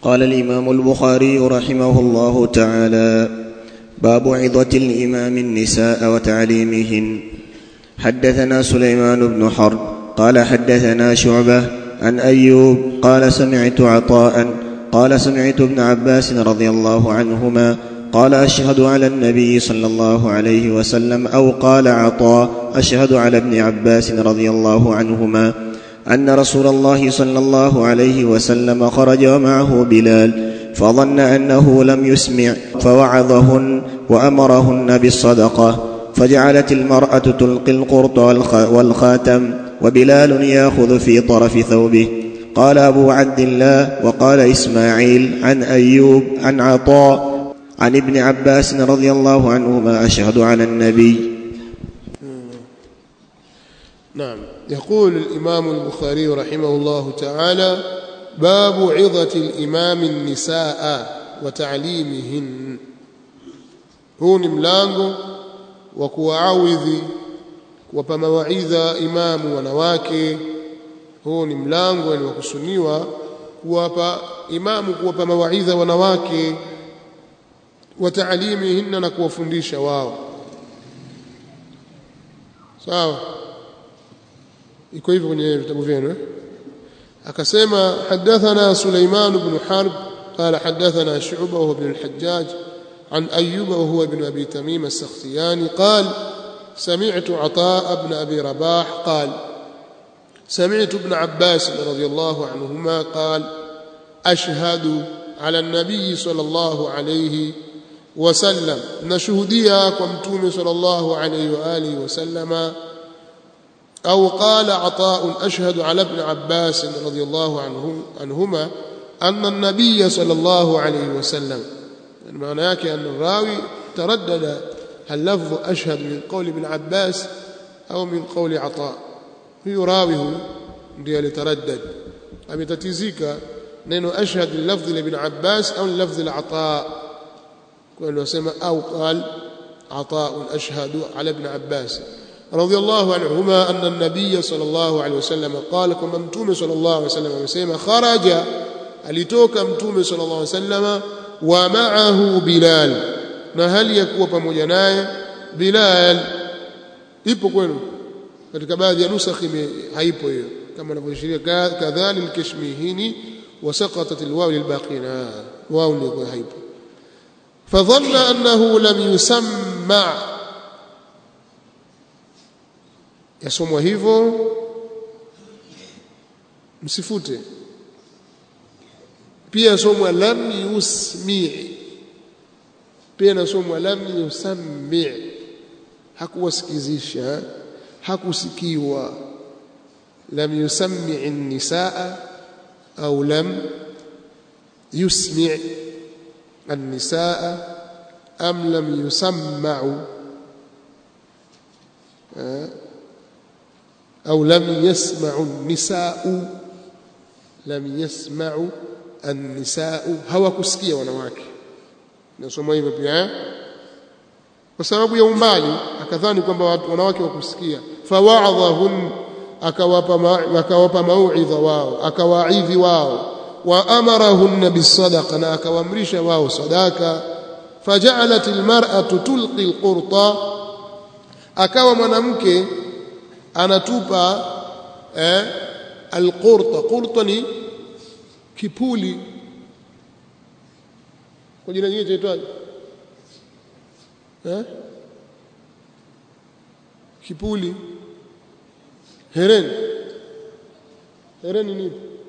قال الامام البخاري رحمه الله تعالى باب عظه الامام النساء وتعليمهن حدثنا سليمان بن حرب قال حدثنا شعبه عن ايوب قال سمعت عطاء قال سمعت ابن عباس رضي الله عنهما قال اشهد على النبي صلى الله عليه وسلم او قال عطاء اشهد على ابن عباس رضي الله عنهما ان رسول الله صلى الله عليه وسلم خرج ومعه بلال فظن انه لم يسمع فوعظهن وامرهن بالصدقه فجعلت المراه تلقي القرط والخاتم وبلال ياخذ في طرف ثوبه قال ابو عبد الله وقال اسماعيل عن ايوب عن عطاء عن ابن عباس رضي الله عنهما اشهد على النبي نعم يقول الإمام البخاري رحمه الله تعالى باب عظة الإمام النساء وتعليمهن huu ni mlango wa kuwaawidhi kuwapa mawaidha imamu wanawake huu ni mlango wa kuwapa imamu kuwapa mawaidha wanawake wa taalimihinna na kuwafundisha wao sawa iko hivyo kwenye vitabu vyenu eh? akasema hadathana Sulaiman ibn Harb قال حدثنا شعبة وهو ابن الحجاج عن أيوب وهو ابن أبي تميم السختياني قال سمعت عطاء بن أبي رباح قال سمعت ابن عباس رضي الله عنهما قال أشهد على النبي صلى الله عليه وسلم نشهديا كمتوم صلى الله عليه وآله وسلم أو قال عطاء أشهد على ابن عباس رضي الله عنه عنهما أن النبي صلى الله عليه وسلم معنى yake أن الراوي تردد هل لفظ أشهد من قول ابن عباس أو من قول عطاء huyu rawi huyu ndiye alitaraddad ametatizika neno ashhad lilafdhi la ibn Abbas au lilafdhi la Ata kwa hiyo wasema au qal Ata ashhadu ala ibn Abbas رضي الله عنهما أن النبي صلى الله عليه وسلم قال كما متوم صلى الله عليه وسلم وسلم خرج alitoka mtume صلى الله عليه وسلم ومعه بلال na hali ya kuwa pamoja naye Bilal ipo kwenu katika baadhi ya nusakhi haipo hiyo kama anavyoashiria kadhali al-kashmihini wasaqatat al-waw lil-baqina waw ndio haipo fadhanna annahu lam yusamma yasomwa hivyo msifute pia yasomwa lam yusmi pia nasomwa lam yusammi hakuwasikizisha hakusikiwa lam yusammi an-nisaa au lam yusmi an-nisaa am lam yusamma'u أو لم يسمع النساء لم يسمع النساء hawakusikia wanawake nasoma hivyo pia kwa sababu ya umbali akadhani kwamba wanawake wakusikia fawaadhahun akawapa akawapa mauidha wao akawaidhi wao wa amarahunna bisadaqa na akawaamrisha wao sadaka faja'alat almar'atu tulqi alqurta akawa mwanamke anatupa eh, alqurta qurta ni kipuli kwa jina jingine chaitwaje eh? kipuli hereni hereni ni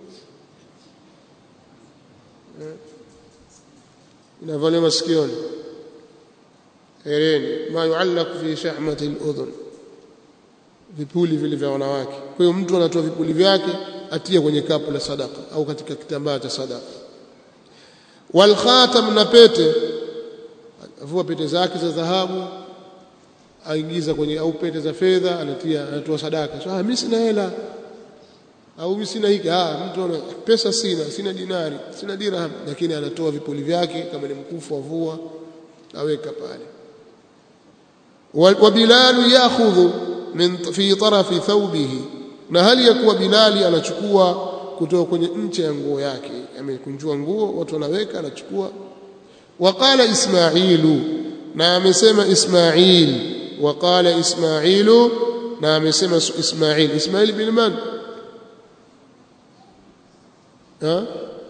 eh? inavaliwa masikioni hereni ma yuallaq fi shahmati al-udhun vipuli vile vya wanawake kwa hiyo mtu anatoa vipuli vyake atia kwenye kapu la sadaka au katika kitambaa cha sadaka wal khatam na pete avua pete zake za dhahabu aingiza kwenye au pete za fedha anatia anatoa sadaka so, ah mimi sina hela au mimi sina hiki ah mtu ana pesa sina sina dinari sina dirham lakini anatoa vipuli vyake kama ni mkufu avua aweka pale wa bilalu yakhudhu min fi tarafi thawbihi na hali ya kuwa bilali anachukua kutoka kwenye ncha ya nguo yake amekunjua nguo watu wanaweka anachukua waqala ismailu na amesema ismail waqala ismailu na amesema ismail ismail bin man ها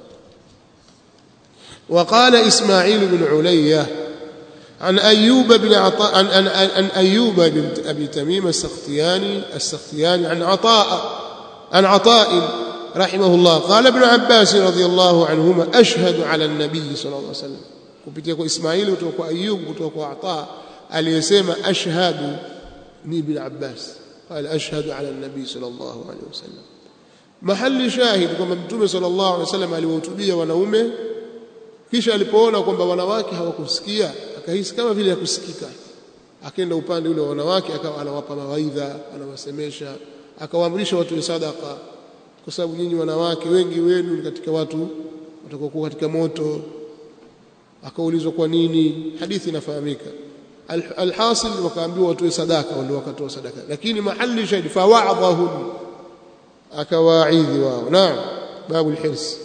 وقال إسماعيل بن علية عن أيوب بن عطاء عن, عن, عن أيوب بن أبي تميم السختياني السختياني عن عطاء عن عطاء رحمه الله قال ابن عباس رضي الله عنهما أشهد على النبي صلى الله عليه وسلم kupitia kwa Ismaili kutoka kwa Ayub kutoka kwa Ata aliyesema ashhadu ni ibn Abbas qala ashhadu ala an-nabi sallallahu alayhi wasallam mahali shahid kwamba mtume sallallahu alaihi wasallam aliwahutubia wanaume kisha alipoona kwamba wanawake hawakusikia akahisi kama vile yakusikika akaenda upande ule wa wanawake akawa anawapa mawaidha anawasemesha akawaamrisha watu sadaka kwa sababu nyinyi wanawake wengi wenu ni katika watu watakokuwa katika moto akaulizwa kwa nini hadithi inafahamika alhasil wakaambiwa watoe sadaka ndio wakatoa sadaka lakini mahali shahid fawaadhahum akawaidhi wao naam babu alhirs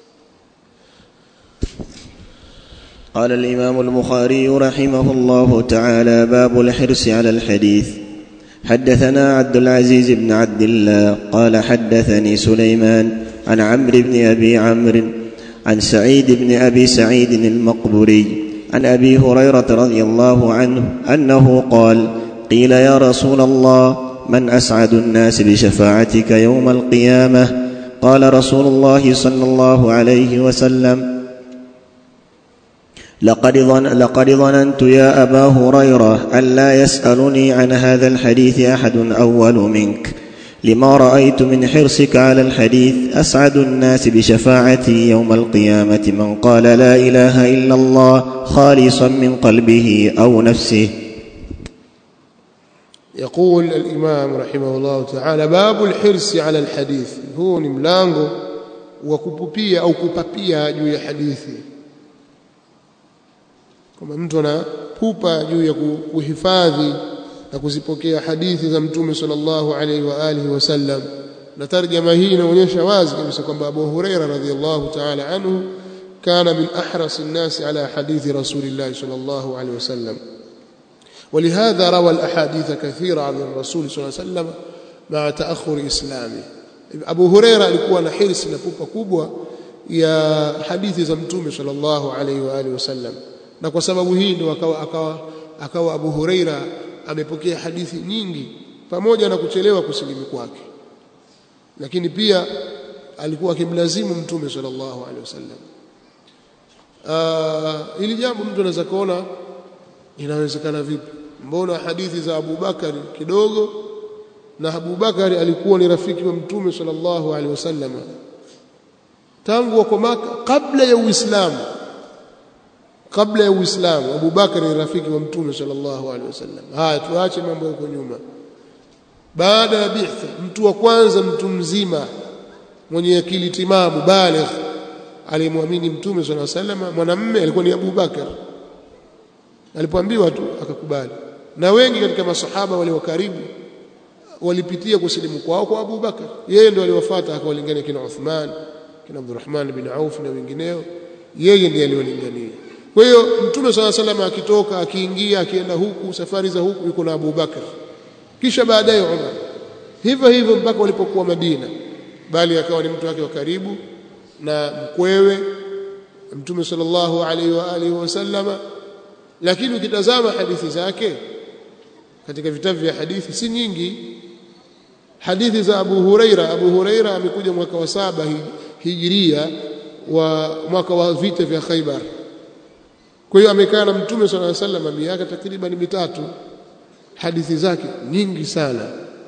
قال الإمام البخاري رحمه الله تعالى باب الحرص على الحديث حدثنا عبد العزيز بن عبد الله قال حدثني سليمان عن عمرو بن أبي عمرو عن سعيد بن أبي سعيد المقبري عن أبي هريرة رضي الله عنه أنه قال قيل يا رسول الله من أسعد الناس بشفاعتك يوم القيامة قال رسول الله صلى الله عليه وسلم لقد, ظن لقد ظننت يا أبا هريرة أن لا يسألني عن هذا الحديث أحد أول منك لما رأيت من حرصك على الحديث أسعد الناس بشفاعتي يوم القيامة من قال لا إله إلا الله خالصا من قلبه أو نفسه يقول الإمام رحمه الله تعالى باب الحرص على الحديث هو ni mlango wa kupupia au kupapia juu ya hadithi kwamba mtu anapupa juu ya kuhifadhi na kuzipokea hadithi za mtume sallallahu alaihi wa alihi wasallam na tarjama hii inaonyesha wazi kabisa kwamba Abu Huraira radhiyallahu ta'ala anhu kana min ahras an-nas ala hadithi rasulillah sallallahu alaihi wasallam ولهذا روى الأحاديث كثيرة عن الرسول صلى الله عليه وسلم مع تأخر إسلامه أبو هريرة alikuwa na hirsi na pupa kubwa ya hadithi za mtume sallallahu alaihi wa alihi wasallam na kwa sababu hii ndio akawa akawa akawa Abu Huraira amepokea hadithi nyingi pamoja na kuchelewa kusilimu kwake lakini pia alikuwa akimlazimu mtume sallallahu alaihi wasallam uh, ili jambo mtu anaweza kuona inawezekana vipi mbona hadithi za Abu Bakari kidogo na Abu Bakari alikuwa ni rafiki wa mtume sallallahu alaihi wasallam tangu wako Maka kabla ya Uislamu kabla ya Uislamu Abu Bakari ni rafiki wa mtume sallallahu alaihi wasallam haya tuache mambo huko nyuma baada ya bi'tha mtu wa kwanza mtu mzima mwenye akili timamu baligh alimwamini mtume sallallahu alaihi wasallam mwanamume alikuwa ni Abu Bakar alipoambiwa tu akakubali na wengi katika masahaba wale wa karibu walipitia kusilimu kwao kwa Abu Bakar yeye ndio aliwafuata akawalingania kina Uthman kina Abdurrahman bin Auf na wengineo yeye ndiye aliwalingania kwa hiyo mtume swalla sallam akitoka akiingia akienda huku safari za huku yuko na Abu Bakar kisha baadaye Umar hivyo hivyo mpaka walipokuwa Madina bali akawa ni mtu wake wa karibu na mkwewe mtume sallallahu alaihi wa alihi wasallama lakini ukitazama hadithi zake katika vitabu vya hadithi si nyingi hadithi za Abu Huraira Abu Huraira amekuja mwaka wa saba hijiria wa mwaka wa vita vya Khaibar kwa hiyo amekaa na mtume sallallahu alaihi wasallam miaka takriban mitatu hadithi zake nyingi sana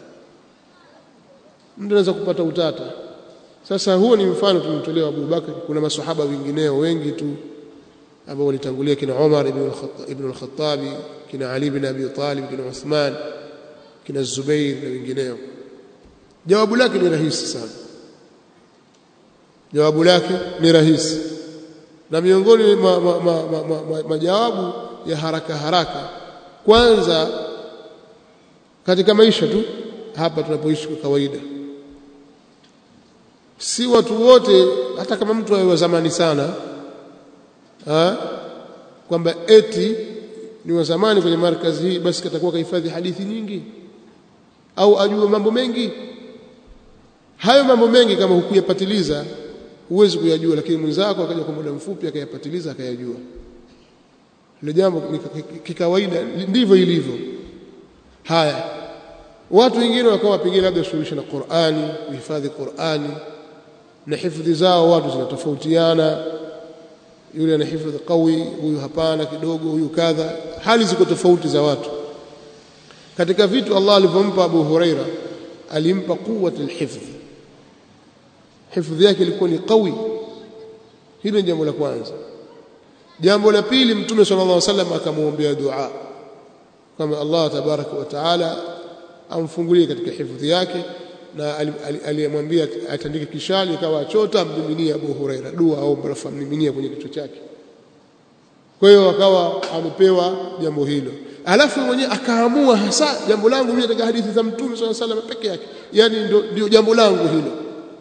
mtu anaweza kupata utata sasa huo ni mfano tumtolewa Abu Bakar kuna maswahaba wengineo wengi tu ambao walitangulia kina Umar ibn al-Khattab kina Ali ibn Abi Talib kina Uthman kina Zubair na wengineo jawabu lake ni rahisi sana jawabu lake ni rahisi na miongoni mwa ma, ma, ma, ma, ma, majawabu ya haraka haraka kwanza katika maisha tu hapa tunapoishi kwa kawaida si watu wote hata kama mtu awe wa zamani sana ha? kwamba eti ni wa zamani kwenye markazi hii basi katakuwa kahifadhi hadithi nyingi au ajue mambo mengi hayo mambo mengi kama hukuyapatiliza huwezi kuyajua lakini mwenzako akaja kwa muda mfupi akayapatiliza akayajua ile jambo kikawaida ndivyo ilivyo haya watu wengine wakawa pengine labda suluhisha na Qur'ani kuhifadhi Qur'ani na hifadhi zao watu zinatofautiana yule ana hifadhi qawi huyu hapana kidogo huyu kadha hali ziko tofauti za watu katika vitu Allah alivyompa Abu Huraira alimpa quwwatul hifdh hifadhi yake ilikuwa ni qawi hilo ni jambo la kwanza jambo la pili mtume sallallahu alaihi wasallam akamwombea dua kama Allah tabaraka wa taala amfungulie katika hifadhi yake na aliyemwambia atandike kishali ikawa achota amdhiminia Abu Huraira dua au barafu amdhiminia kwenye kichwa chake kwa hiyo akawa amepewa jambo hilo alafu mwenyewe akaamua hasa jambo langu mimi katika hadithi za mtume sallallahu alaihi wasallam peke yake yani ndio jambo langu hilo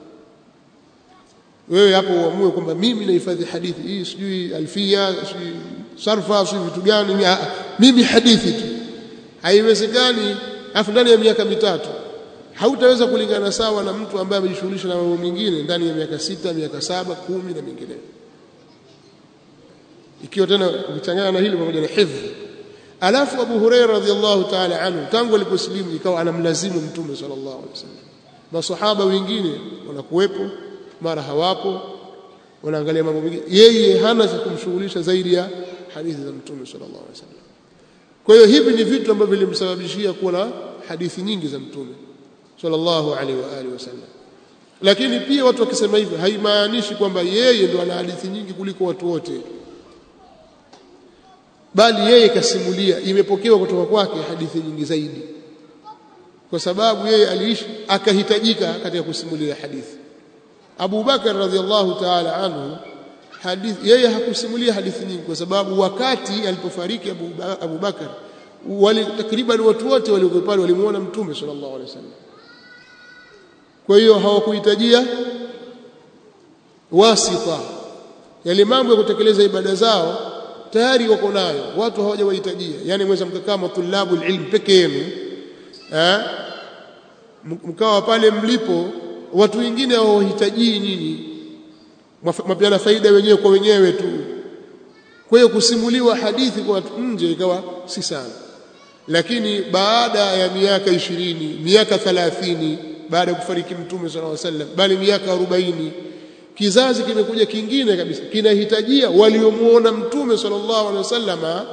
wewe hapo uamue kwamba mimi nahifadhi hadithi hii sijui alfia sijui sarfa sijui vitu gani mimi, mimi hadithi tu haiwezekani afu ndani ya miaka mitatu hautaweza kulingana sawa na mtu ambaye amejishughulisha na mambo mengine ndani ya miaka sita miaka saba kumi na mingineyo ikiwa tena ukichanganya na hili pamoja na hifdhi alafu Abu Hurairah radhiallahu ta'ala anhu tangu aliposilimu ikawa anamlazimu mtume sallallahu alaihi wasallam masahaba wengine wanakuwepo mara hawapo wanaangalia mambo mengine yeye hana cha kumshughulisha zaidi ya hadithi za mtume sallallahu alaihi wasallam kwa hiyo hivi ni vitu ambavyo vilimsababishia kuwa na hadithi nyingi za mtume sallallahu alaihi wa alihi wasallam lakini pia watu wakisema hivyo haimaanishi kwamba yeye ndo ana hadithi nyingi kuliko watu wote bali yeye kasimulia imepokewa kutoka kwake hadithi nyingi zaidi kwa sababu yeye aliishi akahitajika katika kusimulia hadithi Abu Bakar radhiallahu ta'ala anhu hadithi yeye hakusimulia hadithi nyingi kwa sababu wakati alipofariki Abu, Abu Bakar wali takriban watu wote waliokuwa pale walimuona mtume sallallahu alaihi wasallam kwa hiyo hawakuhitajia wasita yale mambo ya kutekeleza ibada zao tayari wako nayo watu hawajawahitajia yani mweza mkakaa matulabu ilm peke yenu eh mkawa pale mlipo watu wengine hawahitaji nyinyi mapiana faida wenyewe kwa wenyewe tu kwa hiyo kusimuliwa hadithi kwa watu nje ikawa si sana lakini baada ya miaka ishirini miaka thalathini baada ya kufariki mtume sallallahu alaihi wasallam bali miaka arobaini kizazi kimekuja kingine kabisa kinahitajia waliomuona mtume sallallahu alaihi wasallam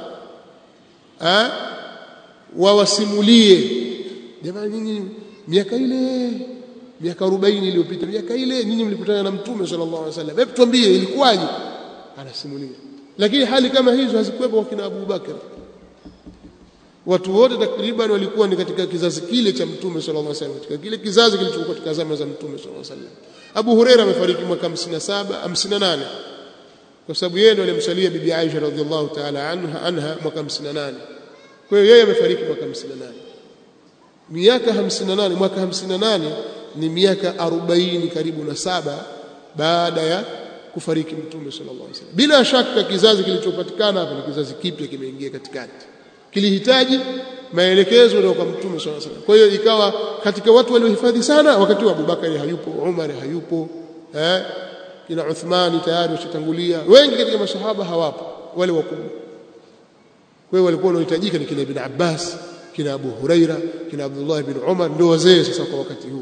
wawasimulie jamani nyinyi miaka ile miaka 40 iliyopita miaka ile nyinyi mlikutana na mtume sallallahu alaihi wasallam hebu tuambie ilikuwaje anasimulia lakini hali kama hizo hazikuwepo kwa kina Abu Bakar watu wote takriban walikuwa ni katika kizazi kile cha mtume sallallahu alaihi wasallam katika kile kizazi kilichokuwa katika zama za mtume sallallahu alaihi wasallam Abu Huraira amefariki mwaka 57 58 kwa sababu yeye ndiye alimsalia bibi Aisha radhiallahu ta'ala anha anha mwaka 58 kwa hiyo yeye amefariki mwaka 58 miaka 58 mwaka 58 ni miaka 40 karibu na saba baada ya kufariki mtume sallallahu alaihi wasallam bila shaka kizazi kilichopatikana hapa ni kizazi kipya kimeingia katikati kilihitaji maelekezo kutoka kwa mtume sallallahu alaihi wasallam kwa hiyo ikawa katika watu waliohifadhi sana wakati wa Abubakari hayupo Umar hayupo eh kina Uthmani tayari washatangulia wengi katika masahaba hawapo wale wakubwa kwa hiyo walikuwa wanahitajika ni kina Ibn Abbas kina Abu Huraira kina Abdullah ibn Umar ndio wazee sasa kwa wakati huu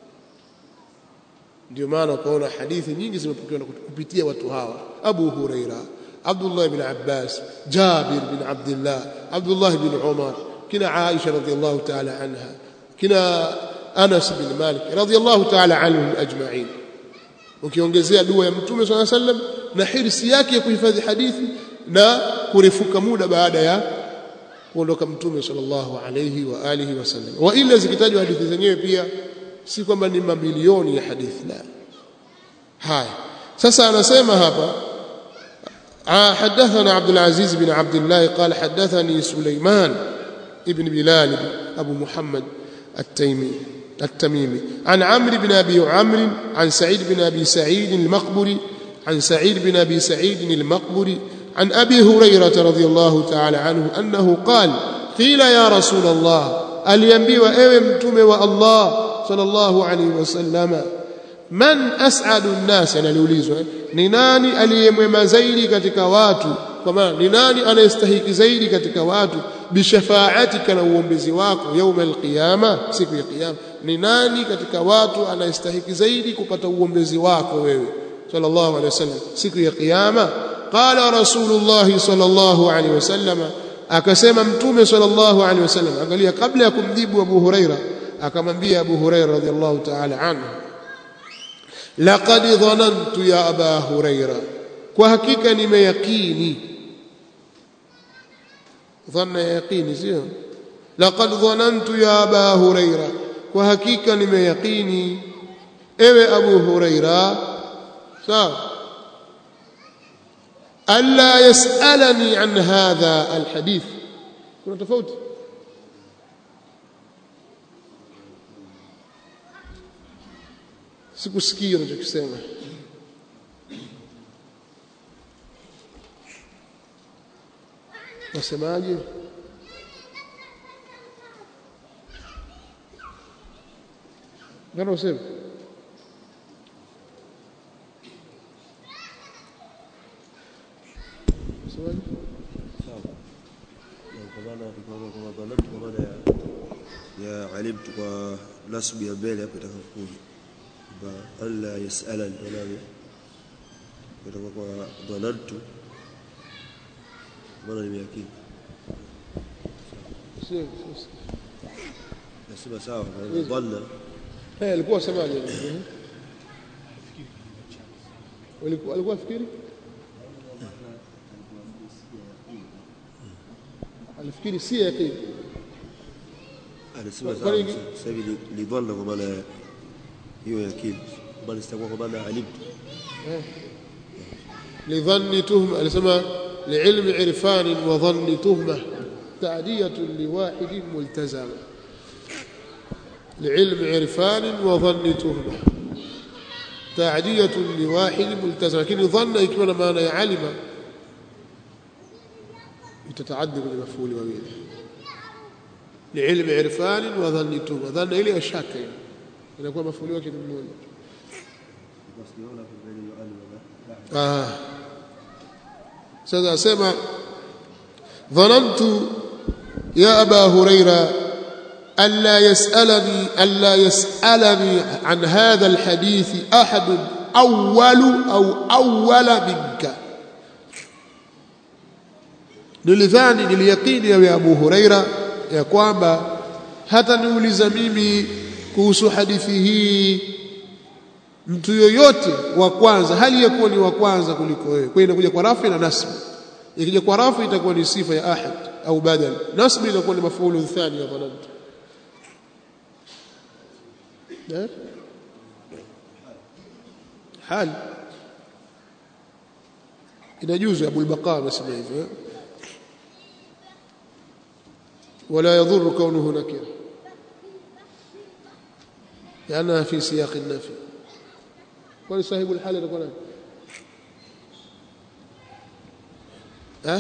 ndio maana ukaona hadithi nyingi zimepokewa kupitia watu hawa Abu Huraira Abdullah ibn Abbas Jabir bin Abdullah Abdullah ibn Umar kina Aisha radhiyallahu ta'ala anha kina Anas bin Malik radhiyallahu ta'ala anhum ajma'in ukiongezea dua ya Mtume صلى الله عليه وسلم na hirsi yake ya kuhifadhi hadithi na kurefuka muda baada ya kuondoka Mtume sallallahu alayhi wa alihi wasallam wa ila zikitajwa hadithi zenyewe pia si kwamba ni mamilioni ya hadithi la haya sasa anasema hapa حدثنا عبد العزيز بن عبد الله قال حدثني سليمان ابن بلال أبو محمد التيمي التميمي عن عمرو بن أبي عمرو عن سعيد بن أبي سعيد المقبري عن سعيد بن أبي سعيد المقبري عن أبي هريرة رضي الله تعالى عنه أنه قال قيل يا رسول الله aliambiwa ewe mtume wa Allah sallallahu alaihi wasallam man as'adu an-nas analiulizwa ni nani aliyemwema zaidi katika watu kwa maana ni nani anayestahiki zaidi katika watu bishafaatika na uombezi wako yauma alqiyama siku ya kiyama ni nani katika watu anayestahiki zaidi kupata uombezi wako wewe sallallahu alaihi wasallam siku ya kiyama qala rasulullah sallallahu alaihi wasallam akasema mtume sallallahu alaihi wasallam angalia kabla ya kumjibu Abu Huraira akamwambia Abu Huraira radhiallahu ta'ala anhu laqad dhanantu ya aba Huraira kwa hakika nimeyakini dhanna ya yaqini sio laqad dhanantu ya aba Huraira kwa hakika nimeyakini ewe Abu Huraira sawa alla yasalani an hadha alhadith kuna tofauti sikusikia unachokisema nasemaje ngana useme Nasemaje? kwa maana tukaona kwamba dhanantu kwa maana ya ya alimtu kwa nasbu ya mbele hapo itakapokuja kwamba alla yasalan nani kutoka kwa dhanantu maana nimeakini Sio, sio. nasema sawa kwa dhanna Eh, alikuwa semaje? Walikuwa alikuwa fikiri? Alifikiri si yaqini. anasema Kwa- sawa kwani- sasa hivi ni- ni dhanna kwa maana ya hiyo yakini bali sitakuwa kwa maana ya alimtu لظن تهمة alisema لعلم عرفان وظن تهمة تعدية لواحد ملتزم لعلم عرفان وظن تهمة تعدية لواحد ملتزم لكن ظن يكون معنى علم تتعدى بالمفعول وغيره لعلم عرفان وظن تهمة ظن إلي الشك inakuwa mafuli wake ni mmoja ah sasa asema dhanantu ya aba huraira alla yasalani alla yasalani an hadha alhadith ahad awwal au awwala minka nilidhani niliyakini ya abu huraira ya kwamba hata niuliza mimi kuhusu hadithi hii mtu yoyote wa kwanza hali ya kuwa ni wa kwanza kuliko wewe kwa hiyo inakuja kwa rafi na nasb ikija kwa rafi itakuwa ni sifa ya ahad au badal nasb inakuwa ni mafuulu thani ya dhanantu eh hal inajuzu Abu al-Baqa amesema hivyo eh? ولا يضر كونه نكره لأنها في سياق النفي kwani sahibu alhali atakuwa nani eh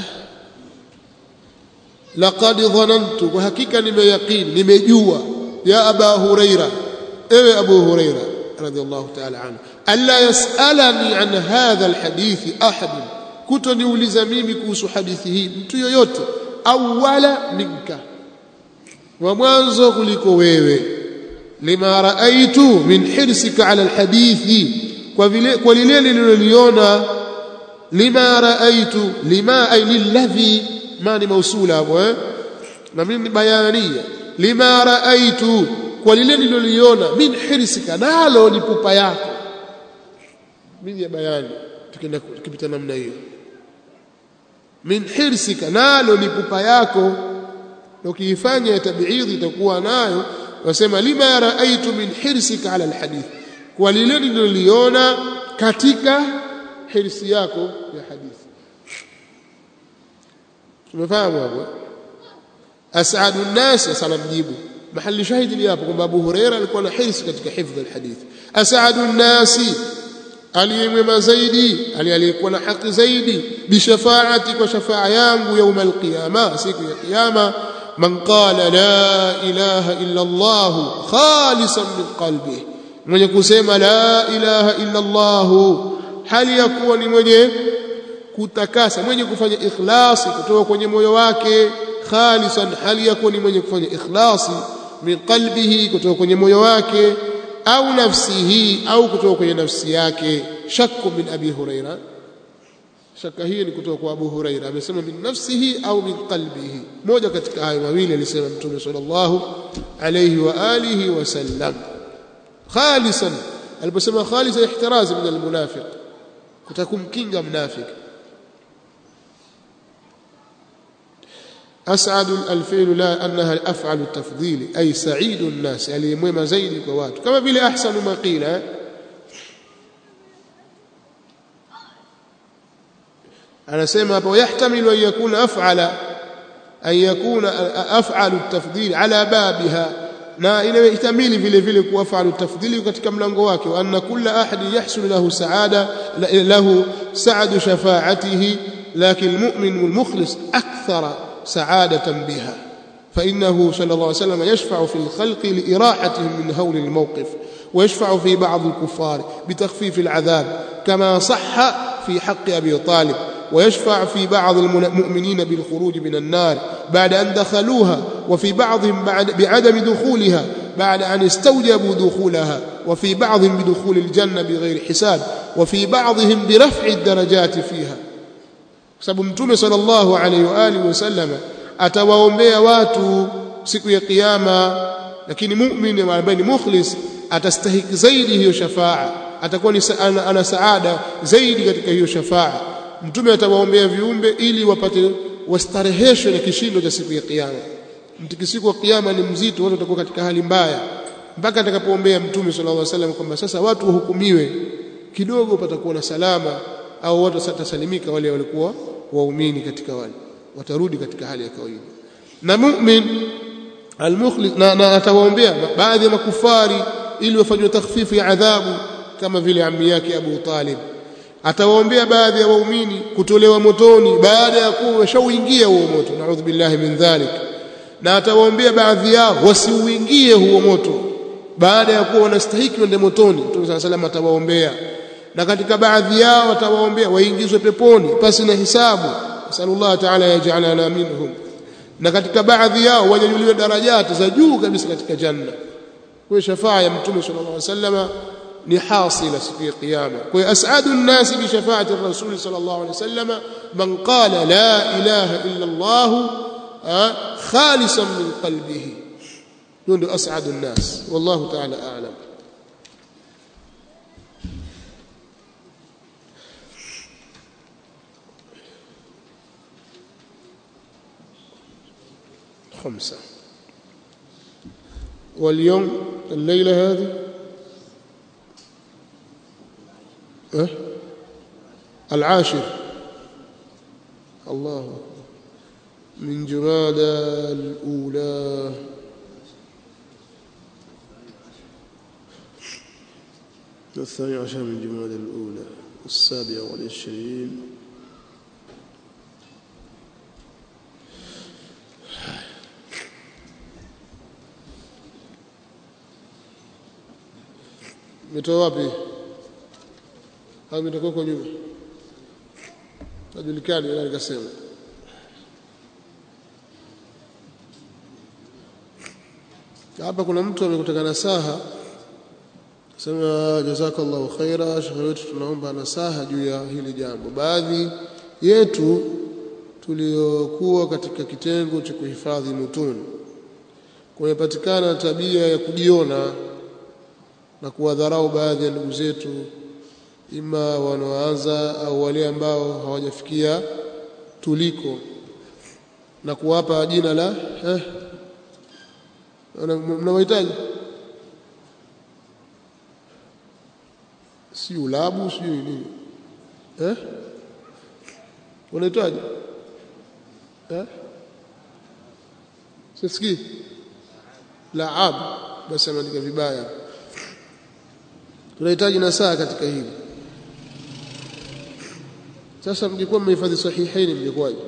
laqad dhanantu kwa hakika nimeyaqini nimejua ya aba huraira ewe abu huraira radhiallahu ta'ala anhu alla yasalani an hadha alhadith ahad kutoniuliza mimi kuhusu hadithi hii mtu yoyote awala minka wa mwanzo kuliko wewe lima raaitu min hirsika ala alhadithi kwa vile kwa lile nililoliona lima raaitu lima ay lilladhi ma ni mausula hapo eh na mimi ni bayania lima raaitu kwa lile nililoliona min hirsika nalo ni pupa yako mimi ya bayani tukienda tukipita namna hiyo min hirsika nalo ni pupa yako na ukiifanya ya tabiidhi itakuwa nayo wasema lima raaitu min hirsika ala alhadith kwa lile niloliona katika hirsi yako ya hadithi tumefahamu hapo as'adu an-nas sana mjibu mahali shahidi ni hapo kwamba Abu Huraira alikuwa na hirsi katika hifdhi alhadith as'adu nnasi aliyemwema zaidi aliyekuwa na haki zaidi bishafaati kwa shafaa yangu yauma alqiyama siku ya kiyama man qala la ilaha illa Allah khalisan min qalbihi mwenye kusema la ilaha illa Allah hali ya kuwa ni mwenye kutakasa mwenye kufanya ikhlasi kutoka kwenye moyo wake khalisan hali ya kuwa ni mwenye kufanya ikhlasi min qalbihi kutoka kwenye moyo wake au nafsihi au kutoka kwenye nafsi yake shakku min abi huraira shaka hii ni kutoka kwa abu huraira amesema min nafsihi au min qalbihi moja katika hayo mawili alisema mtume sallallahu alayhi wa alihi wasallam khalisan aliposema khalisan ihtiraz min almunafiq kutakumkinga mnafiki أسعد الفعل لا أنها الأفعل التفضيل أي سعيد الناس يعني مهم زيد كوات كما بلا أحسن ما قيل أنا سيما ويحتمل أن يكون أفعل أن يكون أفعل التفضيل على بابها na inahtamili vile vile kuwafalu tafdhili katika mlango wake wa anna kulla ahadin yahsul lahu saada lahu saadu shafaatihi lakin almu'min walmukhlis akthara سعادة بها فإنه صلى الله عليه وسلم يشفع في الخلق لإراحتهم من هول الموقف ويشفع في بعض الكفار بتخفيف العذاب كما صح في حق أبي طالب ويشفع في بعض المؤمنين بالخروج من النار بعد أن دخلوها وفي بعضهم بعد بعدم دخولها بعد أن استوجبوا دخولها وفي بعضهم بدخول الجنة بغير حساب وفي بعضهم برفع الدرجات فيها sababu mtume sallallahu alaihi wa alihi wasallam atawaombea watu siku ya kiyama lakini muumini ambaye ni mukhlis atastahiki zaidi hiyo shafaa atakuwa ni ana, ana saada zaidi katika hiyo shafaa mtume atawaombea viumbe ili wapate wastareheshwe na kishindo cha siku ya kiyama mtikisiko wa kiyama ni mzito watu watakuwa katika hali mbaya mpaka atakapoombea mtume sallallahu alaihi wasallam kwamba sasa watu wahukumiwe kidogo patakuwa na salama au watu watasalimika wale walikuwa waumini katika wale watarudi katika hali ya kawaida na mu'min almukhlis na, na atawaombea baadhi ya makufari ili wafanywe takhfifu ya adhabu kama vile ammi yake Abu Talib atawaombea baadhi ya waumini kutolewa motoni baada ya kuwa washauingia huo moto naudhu billahi min dhalik na atawaombea baadhi yao wasiuingie huo moto baada ya kuwa wanastahiki wende motoni Mtume صلى الله atawaombea na katika baadhi yao atawaombea waingizwe peponi pasi na hisabu sallallahu ta'ala yaj'alana minhum na katika baadhi yao wanyanyuliwe darajati za juu kabisa katika janna kwa shafaa ya mtume sallallahu alaihi wasallam ni hasila siku ya kiyama kwa hiyo as'adu an-nas bi shafaati ar-rasul sallallahu alaihi wasallam man qala la ilaha illa Allah khalisan min qalbihi ndio as'adu an-nas wallahu ta'ala a'lam خمسة واليوم الليلة هذه أه؟ العاشر الله أكبر من جمادى الأولى الثاني عشر من جمادى الأولى السابعة والعشرين umetoa wapi au umetoka huko nyuma hajulikani nani kasema hapa kuna mtu amekutaka nasaha sema jazakallahu khaira shekhe wetu tunaomba nasaha juu ya hili jambo baadhi yetu tuliokuwa katika kitengo cha kuhifadhi mutuni kumepatikana tabia ya kujiona na kuwadharau baadhi ya ndugu zetu ima wanaoanza au wale ambao hawajafikia tuliko na kuwapa jina la eh, mnawahitaji si ulabu si nini eh unahitaji eh sisikii laab basi ameandika vibaya tunahitaji nasaha katika hili sasa mngekuwa mmehifadhi sahihaini mngekuwaje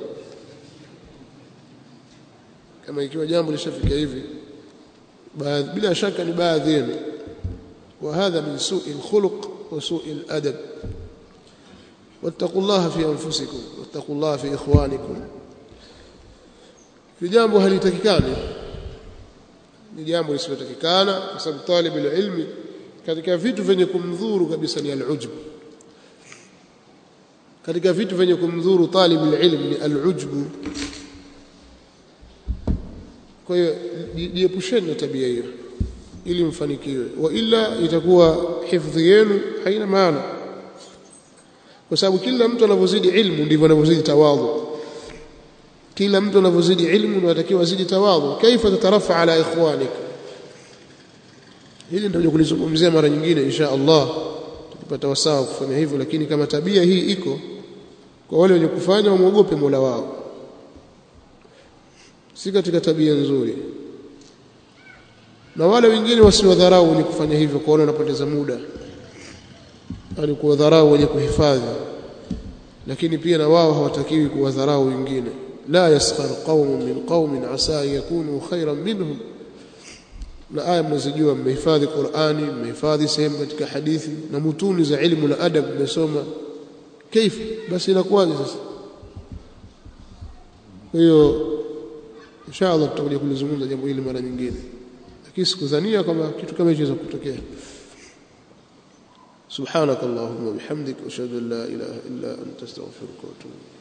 kama ikiwa jambo lishafika hivi bila shaka ni baadhi yenu وهذا من سوء الخلق وسوء الأدب واتقوا الله في أنفسكم واتقوا الله في إخوانكم في jambo halitakikani ni jambo lisilotakikana kwa sababu talib ilmi katika vitu vyenye kumdhuru kabisa ni al-ujb katika vitu vyenye kumdhuru talib ilmi ni al-ujb kwa hiyo jiepusheni na tabia hiyo ili mfanikiwe wa ila itakuwa hifadhi yenu haina maana kwa sababu kila mtu anavyozidi ilmu ndivyo anavyozidi tawadhu kila mtu anavyozidi ilmu ndio atakiwa azidi tawadhu kaifa tatarafa ala ikhwanik hili ndio kulizungumzia mara nyingine insha Allah tukipata wasaa kufanya hivyo lakini kama tabia hii iko kwa wale wenye kufanya wamuogope Mola wao si katika tabia nzuri na wale wengine wasiwadharau ni kufanya hivyo kuona wanapoteza muda yani kuwadharau wenye kuhifadhi lakini pia na wao hawatakiwi kuwadharau wengine la yaskhar qaumun min qaumin asa yakunu khairan minhum na aya mnazijua mmehifadhi Qur'ani mmehifadhi sehemu katika hadithi na mutuni za ilmu na adab mmesoma kaifa basi inakuwaje sasa kwa hiyo inshallah tutakuja kulizungumza jambo hili mara nyingine lakini sikudhania kwamba kitu kama hicho kutokea سبحانك اللهم وبحمدك أشهد أن لا إله إلا أنت أستغفرك وأتوب